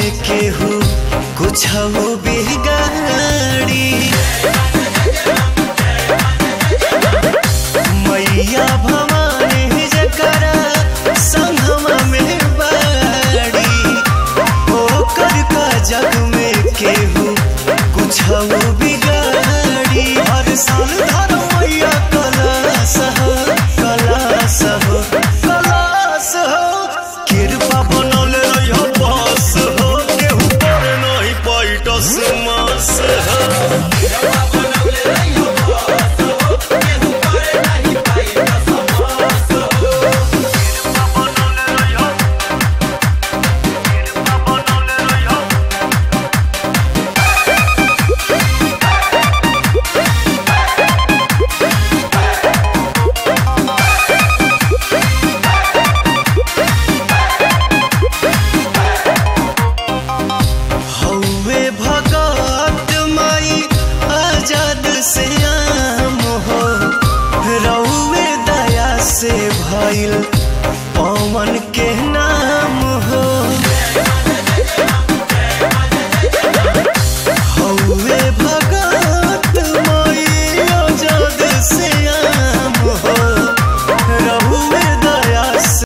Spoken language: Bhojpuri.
केहू कुछ बिगाड़ी मैया भवानी जकरा संगमा में बाड़ी ओकर का जग में केहू कुछ बिगाड़ी हर साल धर मैया कलास हो कलास हो कलास हो कृपा बनल रहियो बस हो केहू पर नहीं पैटस मास हो हौवे भगत माई आजाद से आम हो रौवे दया से भइल पवन के